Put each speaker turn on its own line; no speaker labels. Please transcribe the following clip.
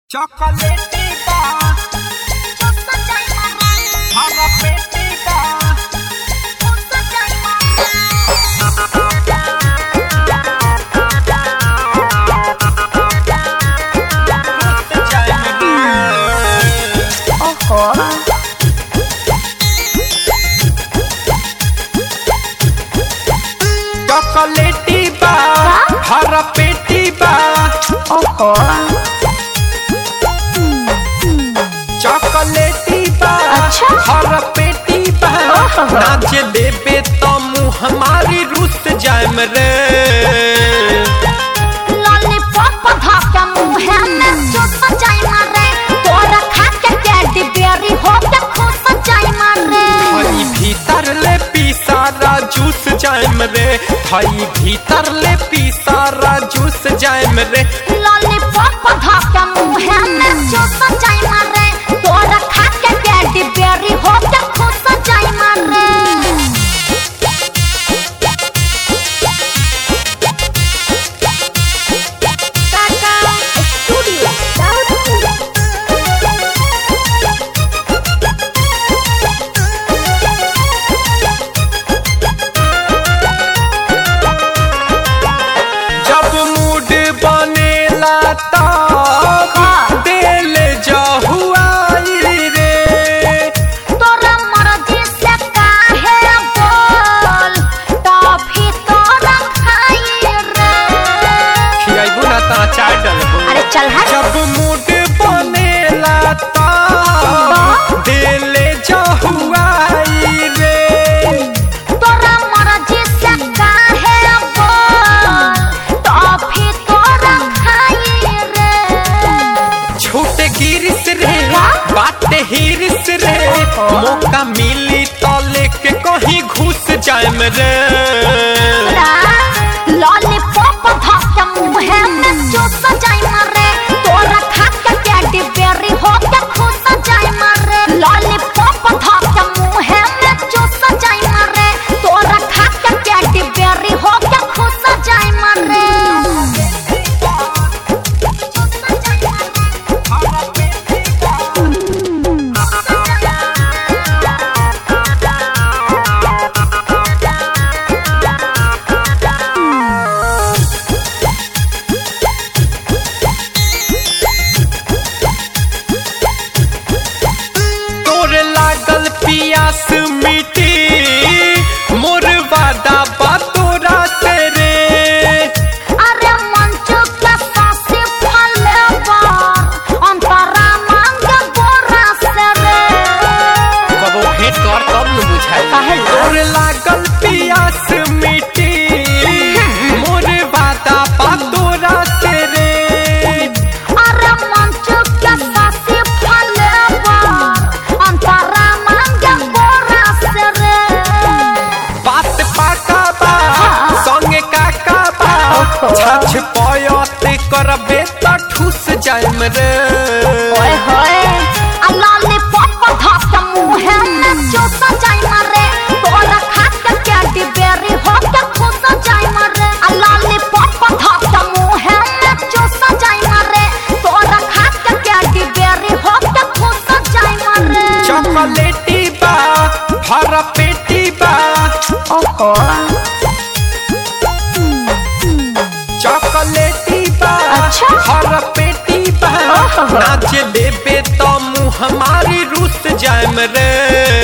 चॉकलेटी बा हरा पेटी बा चॉकलेटी बा हरा पेटी बा चॉकलेटी बा
अच्छा।
हरा पेटी बा नाच लेबे तो मुँह हमारी रुस जाम रे
लॉलीपॉप धक्का मुंह में चुस जाई मारे तोरा खा के कैडी बेरी हो के खुश जाई मारे
हई भीतर ले पीसारा जूस जाम रे हई भीतर ले पीसारा जूस जाम रे
लॉलीपॉप धक्का मुंह में चुस जाई मारे तोरा खा के कैडी बेरी हो के खुश जाई मारे टाटा स्टूडियो
जब मूड बनेला तब दिल जहुआई रे
तोरा मर्जी से काहे बोल टॉफी तोरा खाई रे
खियाइबू ना ता चाय डलबू
अरे चल हट
जब मूड बनेला तब दिल जहुआई रे
तोरा मर्जी से काहे बोल टॉफी तोरा खाई रे
छोटे गिरिस रे बात हिरिस रे मौका मिली तो लेके कहीं घुस जाम रे
लॉलीपॉप धक्का मुंह में चूस जाई मारे तोरा खा के कैडी बेरी हो के खुश जाई मारे लॉलीपॉप धक्का मुंह में चूस जाई मारे तोरा खा के कैडी बेरी हो के खुश जाई मारे
तोर लागल पियास मिटी मोर वादा बा तोरा से रे
अरे मंचू के सासी फले बार अंतरा मांग गोरा से रे
कबो भेंट कर तब न बुझाई
काहे ला?
तोर लागल पियास मिटी मोर वादा बा तोरा से रे
अरे मंचू के सासी फले बार अंतरा मांग गोरा से रे
बात पाका बा संगे काका बा छछ पयत करबे त ठुस जाइम रे
ओए होए आ लॉलीपॉप धक्का मुंह में चूस जाई मारे तोरा खा के कैडी बेरी हो के खुश जाई मारे आ लॉलीपॉप धक्का मुंह में चूस जाई मारे तोरा खा के कैडी बेरी हो के खुश जाई मारे
चॉकलेटी बा हरा पेटी बा
ओहो
चॉकलेटी बा
अच्छा।
हरा पेटी बा
ओहो।
नाच लेबे तो मुँह हमारी रुस जाइम रे